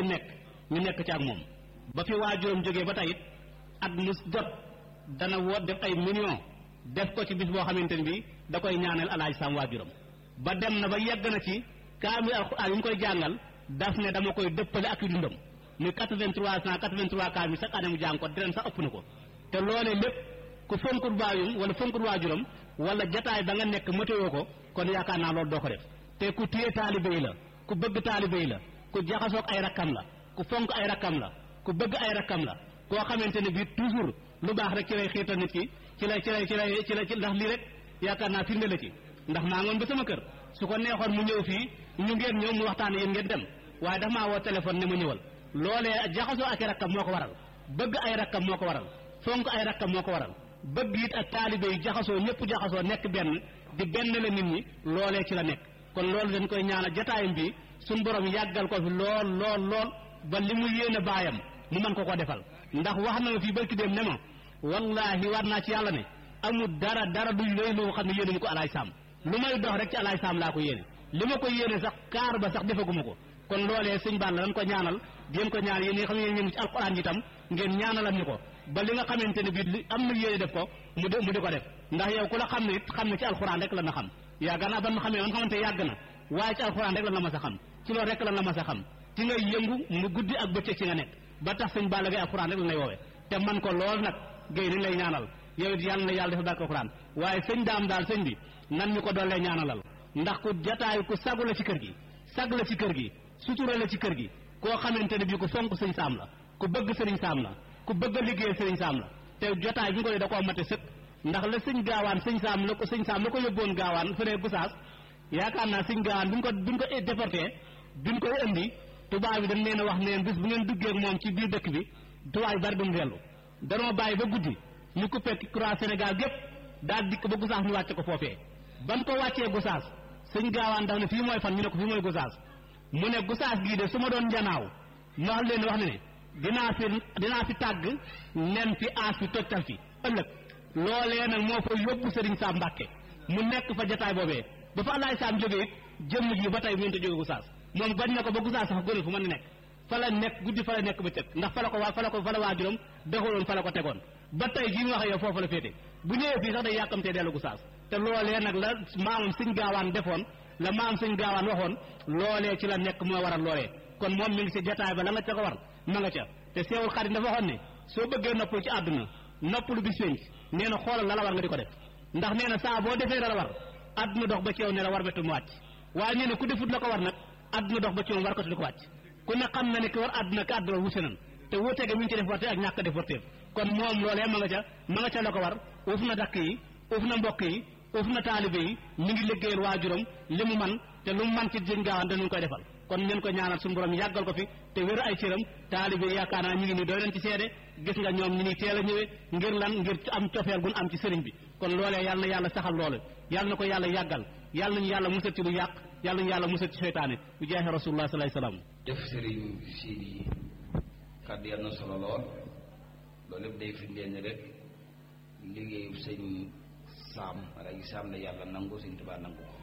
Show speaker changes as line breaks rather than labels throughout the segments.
nekk ñu nekk ci ak moom ba fi waajuram jógee ba tey it at mu jot dana woo def ay millions def ko ci bis boo xamante ne bi da koy ñaanal alaaj sam waajuram ba dem na ba yegg na ci kaamil alxuraan yi ñu koy jàngal daf ne dama koy dëppale ak yu dundam muy 83 cent 83 kaamil chaque année mu jàng ko diren sax ëpp na ko te loolee lépp ku fonkut baayum wala fonkut waajuram wala jataay ba nga nekk matéo ko kon yaakaar naa loolu doo ko def te ku téye taalibe yi la ku bëgg taalibe yi la ku jaxasoog ay rakkam la ku fonk ay rakkam la ku bëgg ay rakkam la koo xamante ne bii toujours lu baax rek ci lay xiirtal nit ki ci lay ci lay ci lay ci lay ndax lii rek yaakaar naa firnde la ci ndax maa ngoon ba sama kër su ko neexoon mu ñëw fii ñu ngeen ñëw mu waxtaan yéen ngeen dem waaye dafa maa woo téléphone ne ma ñëwal loolee jaxasoo ak i rakkam moo ko waral bëgg ay rakkam moo ko waral fonk ay rakkam moo ko waral bëgg it ak taalibe yi jaxasoo ñëpp jaxasoo nekk benn di benn la nit ñi loolee ci la nekk kon loolu dañ koy ñaanal jataayam bi suñ borom yàggal ko fi lool lool lool ba li mu yéene baayam mu mën ko ko defal ndax wax na ma fii barki dem ne ma wallahi war naa ci yàlla ne amul dara dara du lay loo xam ne yéene mu ko alaay saam lu may dox rek ci alaay saam laa ko yéene li ma ko yéene sax kaar ba sax defaguma ko kon loolee sëñ Balla dañ ko ñaanal jéem ko ñaan yéen ñi nga xam ne yéen ci alquran ji itam ngeen ñaanalal ñu ko ba li nga xamante ne bii am na yéene def ko mu di mu di ko def ndax yow ku la xam ne it xam ne ci alquran rek la na xam yàgg naa ban ma xamee man xamante yàgg na waaye ci alquran rek la na ma sa xam ci loolu rek la na ma sa xam ci ngay yëngu mu guddi ak bëccëg ci nga nekk ba tax sëñ Balla Gaye alquran rek la lay woowee te man ko lool nag géy nañ lay ñaanal yow it yàlla na yàlla dafa barke alquran waaye sëñ daam daal sëñ bi nan ñu ko doolee ñaanalal ndax ku jataay ku sagu la ci kër gi sag la ci kër gi sutura la ci kër gi koo xamante ne bii ku fonk sëñ saam la ku bëgg sëriñ saam la ku bëgg a liggéeyal sëriñ saam la te jotaay bi nga ko dee da koo mate sëkk ndax la sëñ gaawaan sëñ saam la ko sëñ saam la ko yóbboon gaawaan fële Gosaas yaakaar naa sëñ gaawaan bi ñu ko bi ñu ko déporté bi ñu koy indi tubaab bi dañ leen a wax neen bis bu ngeen duggee ak moom ci biir dëkk bi tubaab yi bari dumu dellu danoo bàyyi ba guddi ñu coupé croix Sénégal gépp daal dikk ba Gosaas ñu wàcce ko foofee ban ko wàccee Gosaas sëñ gaawaan daf ne fii mooy fan ñu ne ko fii mooy Gosaas mu ne Gosaas gii de su ma doon njanaaw ma wax leen wax ne ne dinaa fi dinaa fi tàgg nen fi aas fi tojtal fi ëllëg loolee nag moo fa yóbbu Serigne Sam Mbàkke mu nekk fa jataay boobee ba fa Alaay Sam jógee it jëmm ji ba tey mënut a jóge Gosaas moom bañ na ko ba Gosaas sax gënal fu mën a nekk fa la nekk guddi fa la nekk ba cëg ndax fa la ko waa fa la ko fa la waajuram dexaloon fa la ko tegoon ba tey jii mu wax yow foofu la féete bu ñëwee fii sax day yàkkamtee dellu Gosaas te loolee nag la maamam sëñ gaawaan defoon la maam sëñ gaawaan waxoon loolee ci la nekk moo waral loolee kon moom mi ngi ci jataay ba la nga ca ko war ma nga ca te seewul xarit dafa waxoon ne soo bëggee noppalu ci àdduna noppalu bis penc nee na xoolal la la war nga di ko def ndax nee na saa boo defee la la war àdduna dox ba ci yow ne la war betu mu wàcc waaye nee na ku defut la ko war nag àdduna dox ba ci yow war ko di ko wàcc ku ne xam na ne ki war àdduna ka àdduna wute nan te wuute ga mi ngi ci def warte ak ñàkk def warteef kon moom loolee ma nga ca ma nga ca la ko war uuf na dakk yi uuf na mbokk yi uuf na taalibe yi mi ngi liggéeyal waajuram li mu man te lu mu man ci jën gaawaan dañu koy defal kon ngeen ko ñaanal suñu borom yàggal ko fi te wér ay cëram taalibe yaakaar naa ñu ngi nii doy leen ci seede gis nga ñoom ñu ni teel a ñëwee ngir lan ngir am cofeel gun am ci sëriñ bi kon loolee yàlla na yàlla saxal loolu yàlla na ko yàlla yàggal yàlla nañu yàlla musal ci lu yàq yàlla nañu yàlla musal ci seytaane bu jaaxe rasulullah sallallahu alayhi wasallam
jëf sëriñ Sidi kàddu yàlla na solo lool loolu lépp day firndeel ni rek liggéeyu sëñ saam wala yi saam la yàlla nangu sëñ Tuubaa nangu ko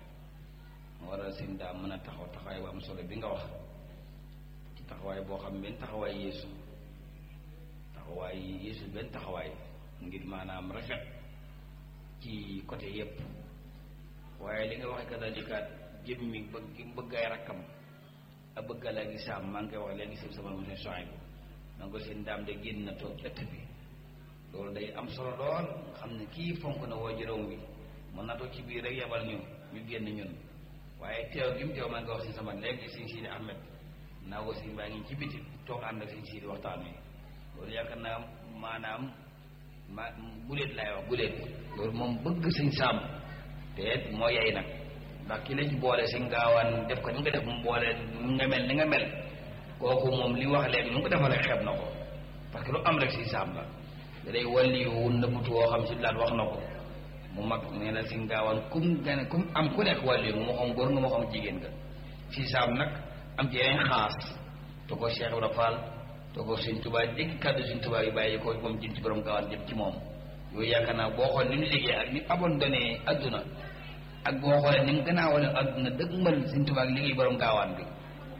moo waral sëñ daa mën a taxaw taxawaay bu am solo bi nga wax ci taxawaay boo xam benn taxawaay yeesu taxawaay yeesu benn taxawaay ngir maanaam rafet ci côté yépp waaye li nga waxe kadalikaat jëmmi bëgg bëgg ay rakkam a bëgg la gi saam maa ngi koy wax léegi sëñ sama monsieur Soin bi na ko seen daam de génn na toog ëtt bi loolu day am solo lool nga xam ne kii fonk na woo juróom bi mën na toog ci biir rek yebal ñu ñu génn ñun waaye teew gi mu teew maa ngi wax si sama léegi sëñ Sidi Ahmed naa ko sëñ baa ngi ci biti toog ànd ak sëñ Sidi waxtaan wi loolu yaakaar naa maanaam ma guléet laay wax guléet loolu moom bëgg sëñ Saam te moo yey nag ndax ki la ci boole sëñ gaawaan def ko ni nga def mu boole nga mel ni nga mel kooku moom li wax léegi nu nga ko defal rek xeeb na ko parce que lu am rek sëñ Saam la da day walli wu nëbbutu woo xam si laat wax na ko mu mag nee na si gaawaan kum gane kum am ku nekk wàllu nga moo xam góor nga moo xam jigéen nga si saam nag am ci yeneen xaas te ko Cheikh Ibra Fall te ko Sëñ Tuubaa dégg kàddu Sëñ Tuubaa yi bàyyi ko moom jëm ci borom gaawaan jëm ci moom yooyu yaakaar naa boo xool ni mu liggéey ak ni abandonné adduna ak boo xoolee ni mu gën a wane adduna dëgg mbal Sëñ Tuubaa ak liggéey borom gaawaan bi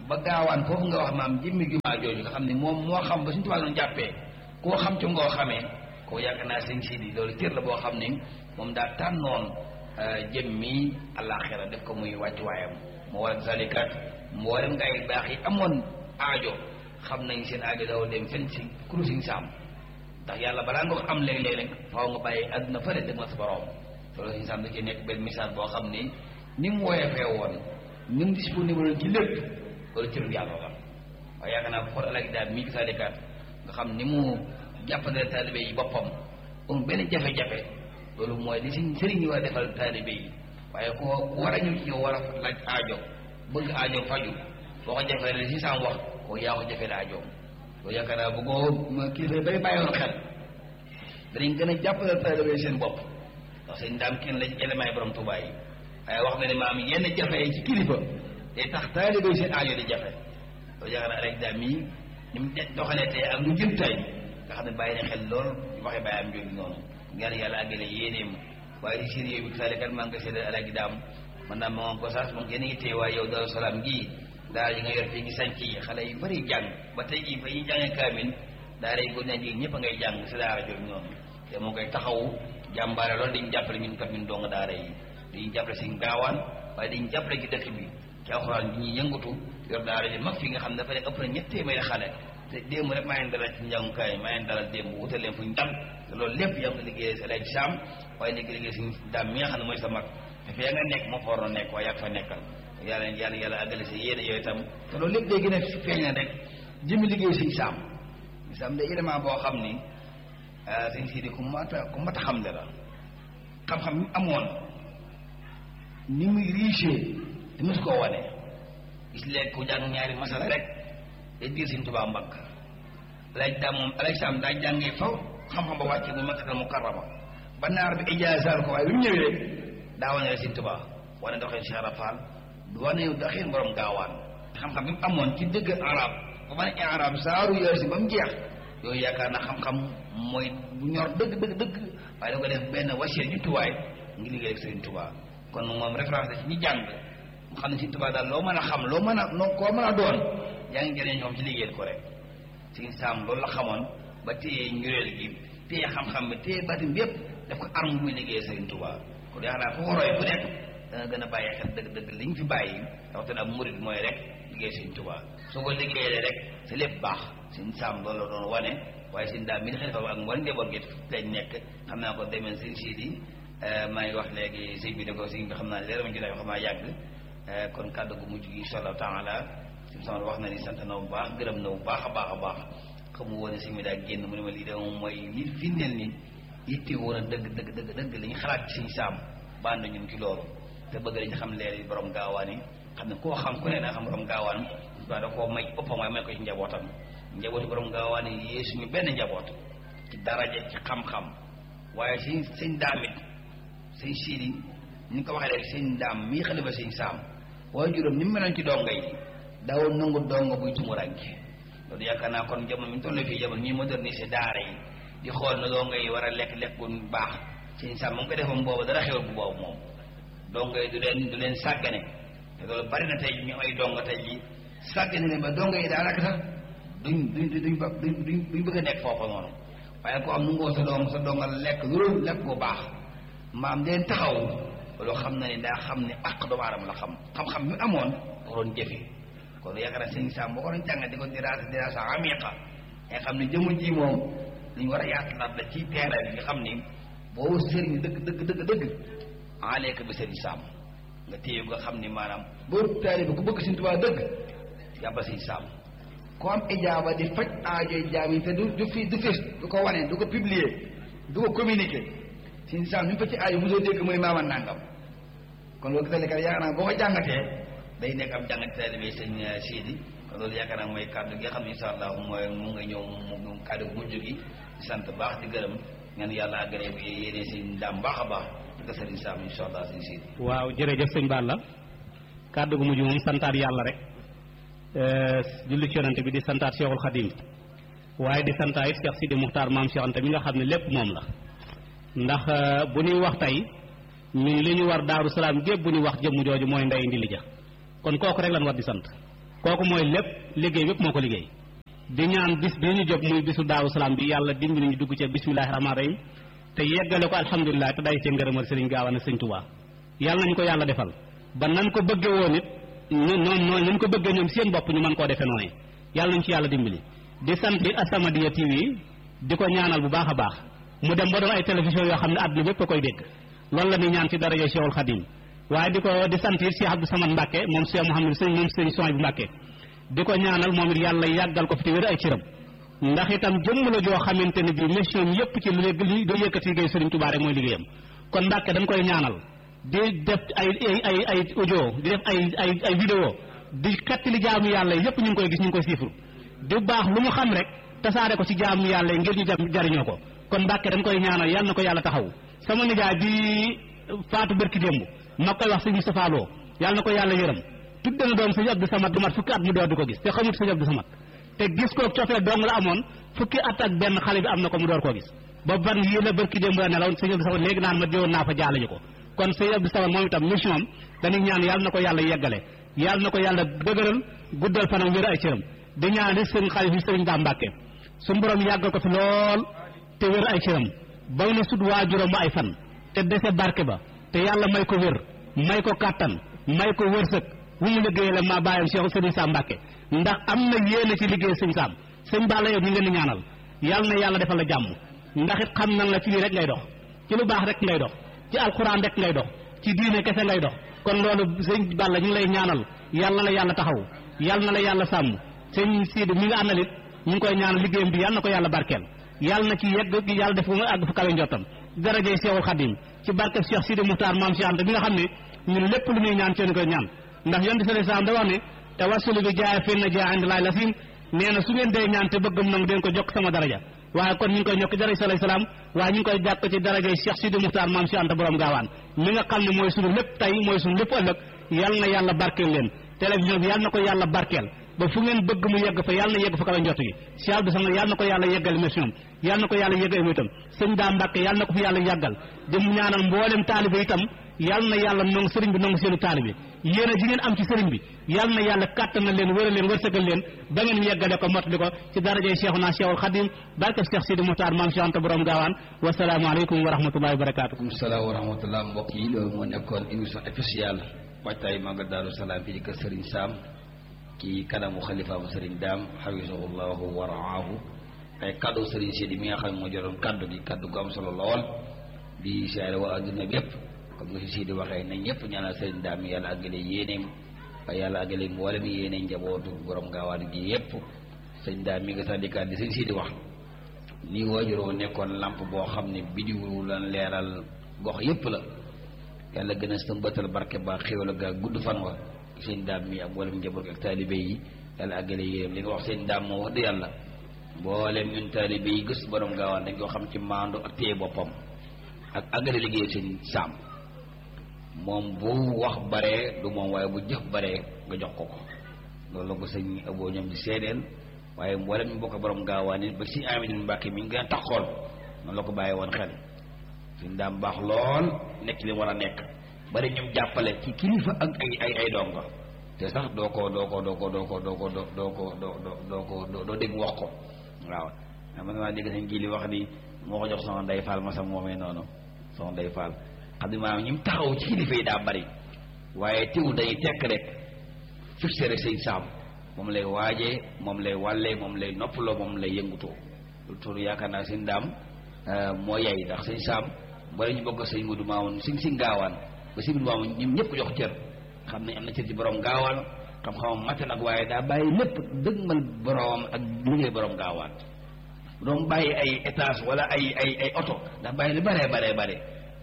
ba gaawaan foofu nga wax maam jëmmi jumaa jooju nga xam ne moom moo xam ba suñu tubaab doon jàppee koo xam ci ngoo xamee koo yaakaar naa sëñ Sidi loolu cër la boo xam ne moom daa tànnoon jëmmi àllaaxira def ko muy wàccuwaayam moo war zalikat mboolem gaa yi baax yi amoon aajo xam nañ seen aajo daw dem fenn si kuru siñ saam ndax yàlla balaa nga ko am léeg-léeg rek faaw nga bàyyi àdduna fële dem nga sa borom loolu siñ saam da ci nekk benn message boo xam ni ni mu woyefee woon ni mu disponible ci lépp loolu cëru yàlla la waaye yaakaar naa xool alagi daal mii zalikat nga xam ni mu jàppandale taalibe yi boppam amul benn jafe-jafe loolu mooy li si sëriñ yi war a defal taalibe yi waaye ko war a ñëw ci yow war a laaj aajo bëgg aajo faju boo ko jafee la si saam wax koo yaa ko jafee la aajoom loolu yaakaar naa bu ko kilifa bay bàyyoon xel danañ gën a jàppale taalibe seen bopp ndax sëñ daam kenn la ci élément yi borom Tuubaa yi waaye wax na ne maam yenn jafe yi ci kilifa day tax taalibe seen aajo di jafe loolu yaakaar naa alaj daam mii ni mu doxalee tey ak lu jëm tey nga xam ne bàyyi na xel lool waxe bàyyam jooju noonu ñaan yàlla àggale yéeneem waaye di sérieux bi salikat maa ngi koy seedal alaaji daam man naa moo ko saas moom yéen a ngi téye waaye yow Daaru Salaam gii daara ji nga yor fii ngi sanc yi xale yu bëri jàng ba tey jii fa ñuy jàngee kaamin daara yi góor ñaa jigéen ñëpp a ngay jàng si daara jooju noonu te moo koy taxawu jàmbaare loolu dañu jàppale ñun kat ñun dong daara yi dañuy jàppale si gaawaan waaye dañu jàppale ci dëkk bi ci alxuraan bi ñuy yëngatu yor daara ji mag fi nga xam ne dafa ne ëpp na ñett téeméeri xale te démb rek maa ngi dalal ci njàngukaay maa ngi dalal démb wutal leen fu ñu dal te loolu lépp yaa ngi ko liggéeyee si Alaaji Saam waaye léegi liggéey si daam mi nga xam ne mooy sa mag te fee nga nekk moo fa waroon nekk waaye yaa fa nekkal yàlla yàlla yàlla àggale si yéene yooyu itam te loolu lépp day gën a feeñ na rek jëmi liggéey si Saam Saam day élément boo xam ni sëñ Sidi ku mat a ku mat a xamle la xam-xam mi amoon ni muy riche te mosu koo wane gis léegi ku jàng ñaari masala rek day diir Sëñ Tuubaa mbagg laaj daa moom alay saam daa jàngee faw xam-xam ba wàcce bu Makkatal Mukarrama ba naar bi ijaasaal ko waaye bi mu ñëwee daa wane la Sëñ Tuubaa wane doxee Cheikh Rafal du wane doxee borom gaawaan xam-xam bi mu amoon ci dëgg arab ba ma ne arab saaru yooyu si ba mu jeex yooyu yaakaar na xam-xam mooy bu ñor dëgg dëgg dëgg waaye da ko def benn wasiya jumtuwaay ngi liggéey ak Sëñ Tuubaa kon moom référence la ci ñi jàng mu xam ne Sëñ Tuubaa daal loo mën a xam loo mën a noo koo mën a doon yaa ngi jëriñ ñoom ci liggéeyal ko rek Sëñ Saam loolu la xamoon ba téye njuréel gi téye xam-xam bi téye batim bi yépp daf ko arme bu muy liggéeyee Sëriñ Tuubaa kon yaakaar naa foo ko roy bu nekk danga gën a bàyyi xel dëgg-dëgg li ñu fi bàyyi rawatina ab murid mooy rek liggéey Sëriñ Tuubaa soo ko liggéeyee rek sa lépp baax Sëñ Saam loolu la doon wane waaye Sëñ daam mi di xalifa ak mboolem njaboot gi lañ nekk xam naa ko demee Sëñ Sidi maa ngi wax léegi sëñ bi ne ko sëñ bi xam naa leer ma jotaay xam naa yàgg kon kàddu gu mujj gi insha allahu taala sëñ sama wax na ni sant na bu baax gërëm na bu baax a baax a baax xamu woon ne sëñ bi daa génn mu ne ma lii de moom mooy li firndeel ni yitte woon a dëgg dëgg dëgg dëgg li ñu xalaat ci sëñ saam bànd ñun ci loolu te bëgg dañu xam leer yi borom gaawaan yi xam ne koo xam ku ne naa xam borom gaawaan waa da koo may boppam waaye may ko ci njabootam njabooti borom gaawaan yi yee suñu benn njaboot ci daraja ci xam-xam waaye sëñ sëñ daamit sëñ siidi ni nga ko waxee rek sëñ daam mii xalifa sëñ saam waaye juróom ni mu meloon ci donga yi daawoon nangu donga buy tumuranke loolu yaakaar naa kon jamono mi ñu toll fii jamono ñuy moderniser daara yi di xool na donga yi war a lekk lekk bu baax sëñ saam mu ngi ko defoon boobu dara xewal bu boobu moom donga yi du leen du leen sàggane te loolu bari na tey ñu ay donga tey ji sàggane leen ba donga yi daanaka sax duñ duñ duñ duñ duñ bëgg a nekk foofu noonu waaye ko am nu ngoo sa doom sa donga lekk lu lekk bu baax maam leen taxaw loolu xam na ne daa xam ne àq doomu aadama la xam xam-xam bi amoon waroon jëfe kon yaakaar naa sëñ Saam boo ko doon jàngat di ko diraasa diraasa amiqa nga xam ne jëmu ji moom li ñu war a yaatalaat la ci terrain bi nga xam ni boo sëriñ dëgg dëgg dëgg dëgg aleeka bi sëriñ Saam nga téye nga xam ni maanaam boo taalibe ku bëgg Sëriñ Tuubaa dëgg yàbbal sëriñ Saam ku am ijaaba di faj aajoy jaam yi te du du fi du fis du ko wane du ko publier du ko communiquer sëriñ Saam ñu fa ci aajo mosoo dégg mooy maama nangam kon loolu gisal kat yaakaar naa boo ko jàngatee day nekk am jàngat taalibe sëñ Sidi kon loolu yaakaar naa mooy kàddu gi nga xam ne insha allah mooy mu nga ñëw mu kàddu gu mujj gi di sant baax di gërëm ñaan yàlla àggale bi yéene sëñ daam baax a baax di ko sëriñ Saam insha allah sëñ Sidi
waaw jërëjëf sëñ Balla kàddu gu mujj moom santaat yàlla rek julli ci yonante bi di santaat Cheikhul Khadim waaye di santaat it Cheikh Sidi Muxtaar maam Cheikh Anta mi nga xam ne lépp moom la ndax bu ñuy wax tey ñun li ñu war daaru salaam gépp bu ñuy wax jëmm jooju mooy ndey ndi li ja kon kooku rek lan war di sant kooku mooy lépp liggéey bépp moo ko liggéey di ñaan bis bi ñu jóg muy bisu daawu salaam bi yàlla dimbali ñu dugg ci bismillahi rahmaani rahim te yeggale ko alhamdulilah te day ci ngërëmal sëriñ Gaawaan ak sëriñ Tuubaa yàlla nañu ko yàlla defal ba nan ko bëggee woon it ñu noonu noonu nañ ko bëggee ñoom seen bopp ñu mën koo defee noonu yàlla nañu ci yàlla dimbali di sant it As-Samadiyya TV di ko ñaanal bu baax a baax mu dem ba doon ay télévision yoo xam ne àdduna bépp a koy dégg loolu la ñuy ñaan ci daraja Cheikhul Khadim waaye di ko di sant it Cheikh Abdou Samad Mbacke moom Cheikh Mouhamed sëñ moom sëñ Soñ bu Mbacke di ko ñaanal moom it yàlla yàggal ko fi te wér ay ciram ndax itam jëmm la joo xamante ne bii mission yépp ci lu li do yëkkati liggéey Sëriñ Tuubaa rek mooy liggéeyam kon Mbacke dañ koy ñaanal di def ay ay ay ay audio di def ay ay ay vidéo di xettali jaamu yàlla yépp ñu ngi koy gis ñu ngi koy siifru di baax lu mu xam rek tasaare ko ci jaamu yàlla ngir ñu jariñoo ko kon Mbàkke dañ koy ñaanal yal na ko yàlla taxaw sama nijaay bi faatu bërki démb ma koy wax sëñ Moustapha Lo yal na ko yàlla yërëm tudde na doom sëñ Abdou Samad du mat fukki at mu door di ko gis te xamut sëñ Abdou Samad te gis ko cofee dong la amoon fukki at ak benn xale bi am na ko mu door koo gis ba ban yii la bërki démb la nelaw sëñ Abdou Samad léegi naan ma jëwoon naa fa jaale ji ko kon sëñ Abdou Samad moom itam mission am dañuy ñaan yal na ko yàlla yeggale yal na ko yàlla dëgëral guddal fanam wér ay cëram di ñaan di sëñ xalifa sëriñ Daa Mbàkke suñu borom yàggal ko fi lool te wér ay cëram ba na sut waajuram ba ay fan te dese barke ba te yàlla may ko wér may ko kàttan may ko wërsëg wu mu liggéeyee la maa bàyyam Cheikh Sëriñ Sam Mbàkke ndax am na yéene ci liggéey sëñ Sam sëñ Balla yow ñu ngi leen di ñaanal yàlla na yàlla defal la jàmm ndax it xam nan la ci lii rek ngay dox ci lu baax rek ngay dox ci alxuraan rek ngay dox ci diine kese ngay dox kon loolu sëñ Balla ñu ngi lay ñaanal yàlla na la yàlla taxaw yàlla na la yàlla sàmm sëñ Sidi mi nga àndalit ñu ngi koy ñaanal liggéeyam bi yàlla na ko yàlla barkeel yàlla na ci yegg yàlla def mu àgg fu kawe njottam darajey Seexul Xadim ci barkeb Cheikh Sidi Muxtaar maam Cheikh Anta bi nga xam ne ñun lépp lu muy ñaan ceen koy ñaan ndax yonent sallallahu alayhi wasallam da wax ne tawassulu bi jaay fenn jaay indi laay la sim nee na su ngeen dee ñaan te bëggam nangu den ko jokk sama daraja waaye kon ñu ngi koy ñokk daraja sallallahu alayhi wasallam waaye ñu ngi koy jàkk ci darajey Cheikh Sidi Muxtaar maam Cheikh Anta borom gaawaan mi nga xam ne mooy sunu lépp tey mooy sunu lépp ëllëg yàlla na yàlla barkeel leen télévision bi yàlla na ko yàlla barkeel ba fu ngeen bëgg mu yegg fa yàlla na yegg fa kawe njott gi Cheikh Abdou Samad yàlla na ko yàlla yeggal mission yàlla na ko yàlla yeggal itam sëñ daa Mbàkke yàlla na ko fi yàlla yàggal di mu ñaanal mboolem taalibe itam yàlla na yàlla nangu sëriñ bi nangu seenu taalibe yéen a ji ngeen am ci sëriñ bi yàlla na yàlla kàttan na leen wëral leen wërsëgal leen ba ngeen yeggale ko mottali ko ci darajey Cheikhuna Cheikhul Khadim barke Cheikh Sidi Muxtaar maam Cheikh Anta borom gaawaan wasalaamu aleykum wa rahmatullahi wa barakaatu
waaleykum salaam wa rahmatullah mbokk yi loolu moo nekkoon émission spéciale waajtaay Magal Daaru Salaam fii ci kër Serigne Sam ci kanamu xalifaamu Serigne Daam xafisahullahu wa raahu ay kaddu Serigne Sidi mi nga xam ne moo joroon kaddu gi kaddu gu am solo lool di siyaare waa adduna bi yëpp comme nga si Sidi waxee nañ ñëpp ñaanal Serigne Daam yàlla àggale yéeneem waaye yàlla àggale mboolem yéene njabootu borom gaawaan gi yëpp sëñ Daam mi nga sax di kàddu di Serigne Sidi wax ni waajuroo nekkoon lamp boo xam ne bidiwu lan leeral gox yëpp la yàlla gën a sëmbatal barke ba xéwal ga gudd fan wa seen daam mi ak mboolem njaboot ak taalibe yi yàlla àggale yéen li nga wax seen daam moo wax dëgg yàlla mboolem ñun taalibe yi gës borom gaawaan dañ ko xam ci maandu ak téye boppam ak àggale liggéey seen saam moom bu wax baree du moom waaye bu jëf baree nga jox ko ko loolu la ko sëñ aboo ñoom di seedeel waaye mboolem ñu bokk borom gaawaan it ba si Amady Mbàkke mi ngi gën a tax xool noonu la ko bàyyi woon xel suñ daam baax lool nekk li mu war a nekk bari ñoom jàppale ci kilifa ak ay ay ay donga te sax doo ko doo ko doo ko doo ko doo ko doo doo ko doo doo ko doo dégg wax ko waaw man maa dégg sañ kii li wax ni moo ko jox soxna Ndey Fall ma sam moomee noonu soxna Ndey Fall xam ne maanaam ñi mu taxaw ci kilifa yi daa bari waaye teewul dañuy tekk rek fixé rek sëñ saam moom lay waajee moom lay wàllee moom lay noppaloo moom lay yëngutoo lu tur yaakaar naa sëñ daam moo yay ndax sëñ saam bari ñu bokk sëñ Mudu Maamun sëñ si gaawaan ba sëñ Mudu Maamun ñoom ñëpp ko jox cër xam nañ am na cër ci borom gaawaan xam-xamam matt nag waaye daa bàyyi lépp dëgmal boromam ak liggéey borom gaawaan doom bàyyi ay étage wala ay ay ay oto daa bàyyi lu baree baree bare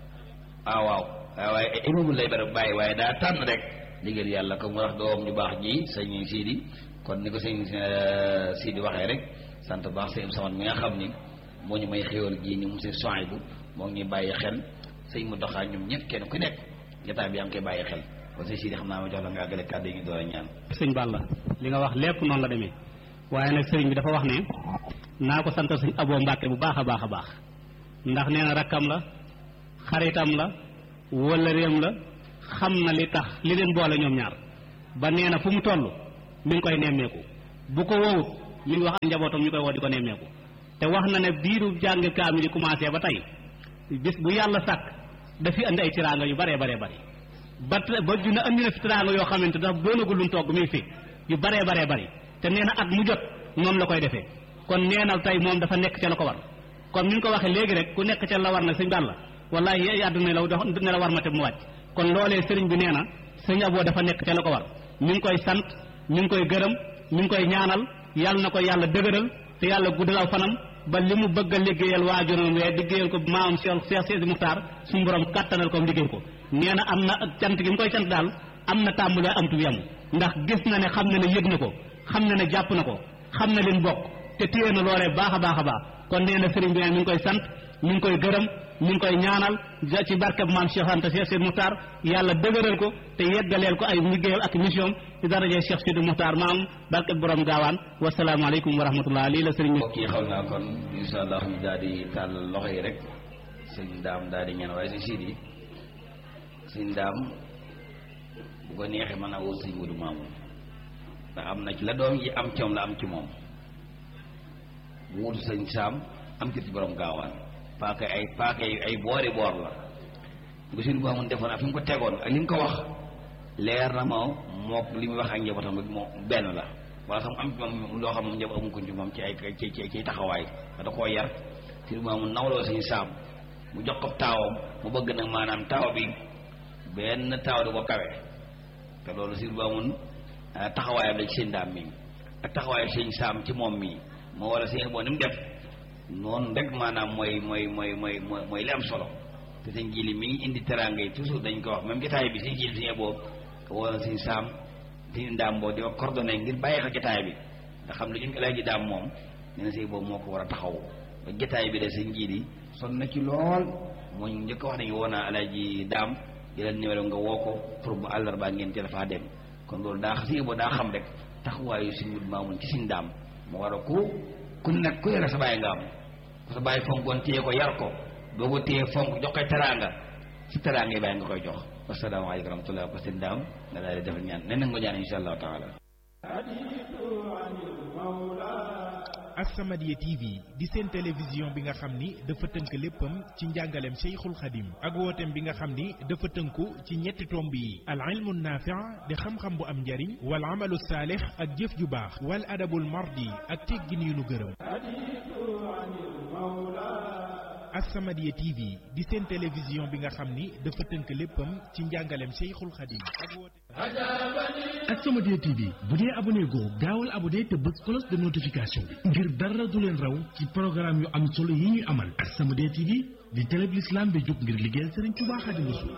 ah waaw waaye ay immeuble lay bare bàyyi waaye daa tànn rek liggéeyal yàlla ko mu wax doom ñu baax ji sëñ Sidi kon ni ko sëñ Sidi waxee rek sant baax sëñ Samad mi nga xam ni moo ñu may xéwal gii ni mu seen soin bu moo ngi ñuy bàyyi xel sëñ mu doxaa ñoom ñëpp kenn ku nekk jotaay bi yaa ngi koy bàyyi xel kon sëñ Sidi xam naa ma jox la nga àggale kàddu yi ñu door a ñaan
sëñ Balla li nga wax lépp noonu la demee waaye nag sëriñ bi dafa wax ne naa ko sant sëñ Aboo Mbàkke bu baax a baax a baax ndax nee na rakkam la xaritam la wala réem la xam na li tax li leen boole ñoom ñaar ba nee na fu mu toll mi ngi koy nemmeeku bu ko wowut mi ngi wax ak njabootam ñu koy woo di ko nemmeeku te wax na ne diiru jàng kaamil yi commencé ba tey bis bu yàlla sàkk dafi andi ay tiraanga yu baree baree bari ba ba dina andi na fi tiraanga yoo xamante daf doonagul luñ togg mi fi yu baree baree bari te nee na at mu jot noonu la koy defee kon neenal tey moom dafa nekk ca la ko war kon ni ñu ko waxee léegi rek ku nekk ca la war nag sëñ Balla wallahi yee àdduna la dox ne la war ma te mu wàcc kon loolee sëriñ bi nee na sëñ Abo dafa nekk ca la ko war mi ngi koy sant mi ngi koy gërëm mi ngi koy ñaanal yàlla na ko yàlla dëgëral te yàlla guddalaw fanam ba li mu bëgg a liggéeyal waajuram wee liggéeyal ko maam Cheikh Cheikh Sidi Muxtaar suñu borom kàttanal ko liggéey ko nee na am na cant gi mu koy cant daal am na tàmbalee am tu yemu ndax gis na ne xam na ne yëg na ko xam na ne jàpp na ko xam na leen bokk te téye na loolee baax a baax a baax kon nee na sëriñ bi mi ngi koy sant mi ngi koy gërëm mi ngi koy ñaanal ci barkeb maam Cheikh Anta Cheikh Sidi Muxtaar yàlla dëgëral ko te yeggaleel ko ay liggéeyam ak mission ci daraje Cheikh Sidi Muxtaar maam barkeb borom gaawaan wasalaamaaleykum wa rahmatullah lii la sëriñ bi
mbokk yi xam naa kon insha allah ñu daal di tàllal loxo yi rek sëñ daam daal di ñaan waaye si siidi sëñ daam bu ko neexee mën a woo sëñ Mudu Maamun ndax am na ci la doom yi am ci moom la am ci moom bu wutu sëñ saam am ci ci borom gaawaan paaka ay paaka yu ay boori boor la bu sëñ Maamun defoon ak fi mu ko tegoon ak li mu ko wax leer na ma mook li muy wax ak njabootam rek moo benn la wala sax am ci moom loo xam moom ñëpp amu ko ci moom ci ay ci ci ci taxawaay da koo yar sëñ Maamun nawloo sëñ saam mu jox ko taawam mu bëgg nag maanaam taaw bi benn taaw du ko kawe te loolu sëñ Maamun taxawaayam la ci sëñ daam mi ak taxawaayu sëñ saam ci moom mii moo war a sëñ boo ni mu def noonu rek maanaam mooy mooy mooy mooy mooy li am solo te sëñ jili mi ngi indi teraanga yi toujours dañ ko wax même jotaay bi sëñ jili sëñ boo woo na sëñ saam sëñ daam boo di ko coordonné ngir bàyyi xel jotaay bi nga xam ne ñu ngi lay daam moom nee na sëñ boobu moo ko war a taxaw ba jotaay bi de sëñ jili son na ci lool moo ñu njëkk wax nañu woo naa alaaji daam di leen numéro nga woo ko pour bu àllarbaa ngeen ci dafaa dem kon loolu daa sëñ boo daa xam rek taxawaayu sëñ Mudu Maamun ci sëñ daam mu war a ku ku nekk ku yore sa bàyyi nga am ku sa bàyyi fonkoon téye ko yar ko boo ko téye fonk jox koy teraanga si teraanga yi bàyyi nga koy jox wasalaamaaleykum wa rahmatulah ba sëñ daam nga daal di defal ñaan nen nga ñaan insha allahu taala
As-Samadiyya TV di seen télévision bi nga xam ni dafa tënk léppam ci njàngaleem Cheikhul Khadim ak wooteem bi nga xam ni dafa tënku ci ñetti tomb yi al ilmu naafi' di xam-xam bu am njariñ wal amalu saalix ak jëf ju baax wal adabul mardi ak teggin yu nu gërëm As-Samadiyya TV di seen télévision bi nga xam ni dafa tënk léppam ci njàngaleem Cheikhul Khadim ak wooteem
As-Samadiyya TV bu dee abonné goo gaawal abonné te bës cloche de notification bi ngir dara du leen raw ci programme yu am solo yi ñuy amal As-Samadiyya TV di télé bi l'islam bi jóg ngir liggéeyal Serigne Touba Xaadimu Rasuul